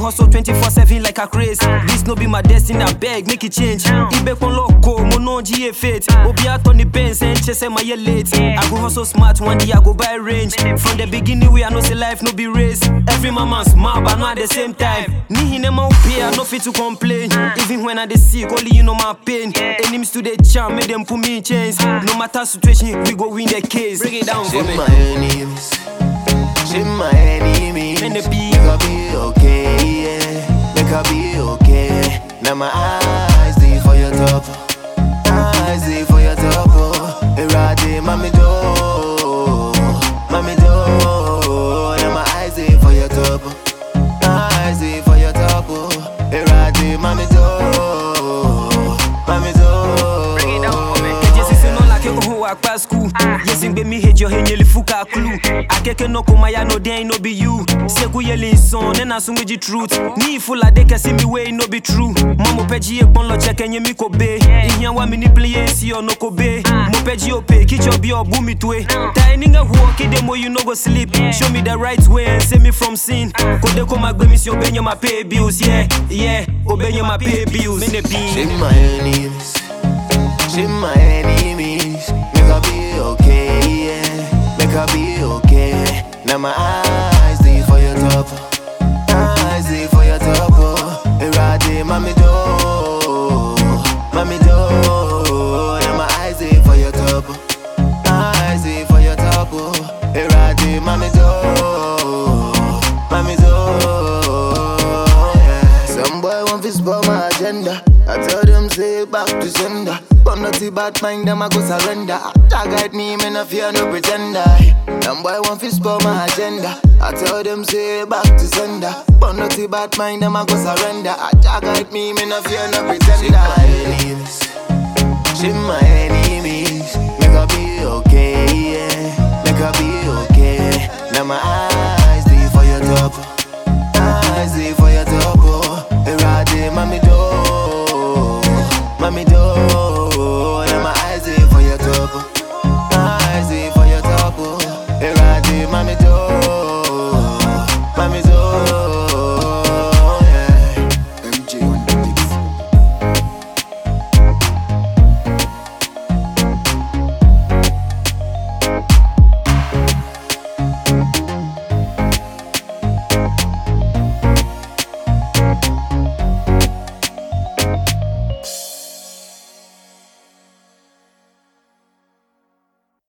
hustle 24/7 like a craze. This no be my destiny, I beg, make it change. Ibe kon loco, mo no GA fit. Obi out on the Benz and chase my year late. I go hustle smart, one day I go buy range. From the beginning, we I know say life no be race. Every mama smart, but not at the same time. Ni hine ma pay, I no fit to complain. Even when I dey sick, only you know my pain. Enemies to the charm, make them put me in chains. No matter situation, we go win the case. Break it down for Shame me. my enemies. Shame my enemies. Men they be- Make I be okay, yeah. Make I be okay. Now my eyes dey for your top. Eyes dey for your top. Oh. Erade, mami do. Mami do. Now my eyes dey for your top. Eyes dey for your top. Oh. Erade, mami do. Mami do. Bring it down for me. Keje sisi no like you who work past school. Yes, in me hate your hen yeli fuka clue. Akeke no koma ya no dey no be you. Seku yeli son, then asun with the truth. Ni full of dey see me way no be true. Mamo peji e pon lo check enye mi ko be. Ihyan wa mi ni play si o no ko be. Mo peji o pe, kicho bi o bu mi twe. Tai ninga huo kide mo you no go sleep. Show me the right way and save me from sin. Kode ko magbe mi si obenye my pay bills, yeah, yeah. Obenye my pay bills. Me ne be. Shame my enemies. Shame my enemies. Make I be okay, yeah. Make I be okay. Now my eyes dey for your top. Eyes dey for your top. Oh. Erade, mami do. Mami do. Now my eyes dey for your top. Eyes dey for your top. Oh. Erade, mami do. Mami do. Yeah. Some boy want to spoil my agenda. I tell them say back to sender. But not the bad mind, them I go surrender. That guide me, me no fear no pretender. Some boy want to spoil my agenda. I tell them say back to sender. But not the bad mind, them I go surrender. That guide me, me no fear no pretender. Shame my enemies, shame my enemies. Make I be okay, yeah. Make I be okay. Now my eyes